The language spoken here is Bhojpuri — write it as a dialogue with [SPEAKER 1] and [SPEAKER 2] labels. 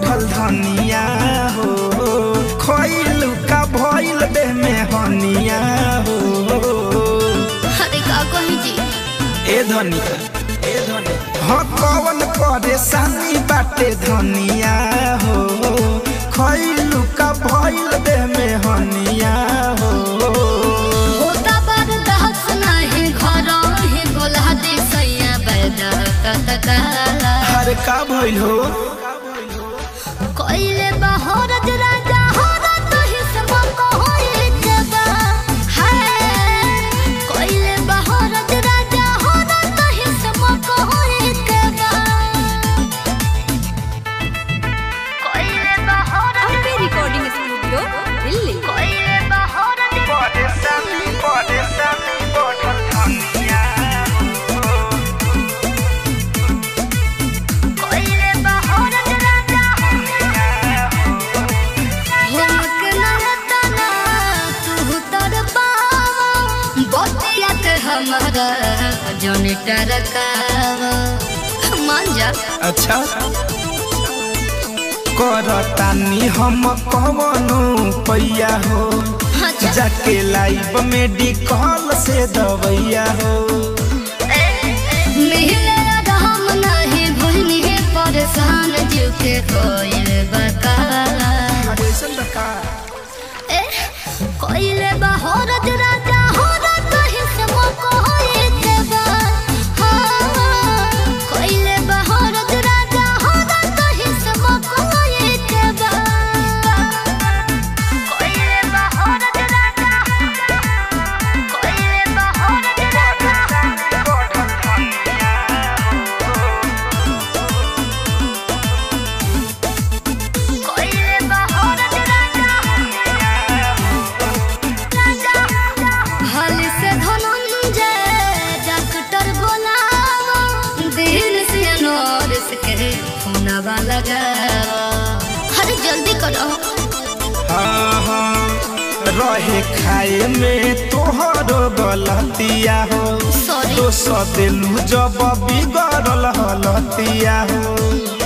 [SPEAKER 1] बढ़ल धनिया हो खइलू का भइल देह में हनिया हो
[SPEAKER 2] अरे का कही जी
[SPEAKER 1] ए धनिया ए धनिया हाँ कवन परेशानी बाटे धनिया हो खइलू का भइल देह में हनिया हो
[SPEAKER 2] होता बार दहस नाही घर ही गोला दे सैया बैदा कतकाला
[SPEAKER 1] हर का भइल हो
[SPEAKER 2] कोइले बहरज राजा होरा तही सब कोई जबा है कोइले बहरज राजा होरा तही सब कोई जबा कोइले बहरज
[SPEAKER 3] अम्बे रिकॉर्डिंग स्टूडियो दिल्ली
[SPEAKER 2] कोइले बहरज
[SPEAKER 1] परेशानी परेशानी बढ़ल धनिया हो
[SPEAKER 2] कोइले बहरज राजा हमक नहतना तू तर पावा बतिया के हमारा जन टरकावा मान जा
[SPEAKER 1] अच्छा करतानी हम कवनो पैया हो
[SPEAKER 2] अच्छा
[SPEAKER 1] जाके लाइव मेडिकल से दवैया हो
[SPEAKER 2] मिले हम नहीं भइनी परेशान जीव के कोइल बका ए कोइले बहरज राजा होरा कहि सब कोई देबा हाँ कोइले बहरज राजा होरा कहि सब कोई देबा कोइले बहरज राजा कोइले बहरज राजा कोइले बहरज राजा हल से धनंजय डॉक्टर बोलावा दिन से नोरिस के फोनवा लगावा अरे जल्दी करो
[SPEAKER 1] हाँ हाँ रहे खाए में तोहर गलतिया हो
[SPEAKER 2] सॉरी
[SPEAKER 1] दोष दिलू जब बिगड़ल हलतिया हो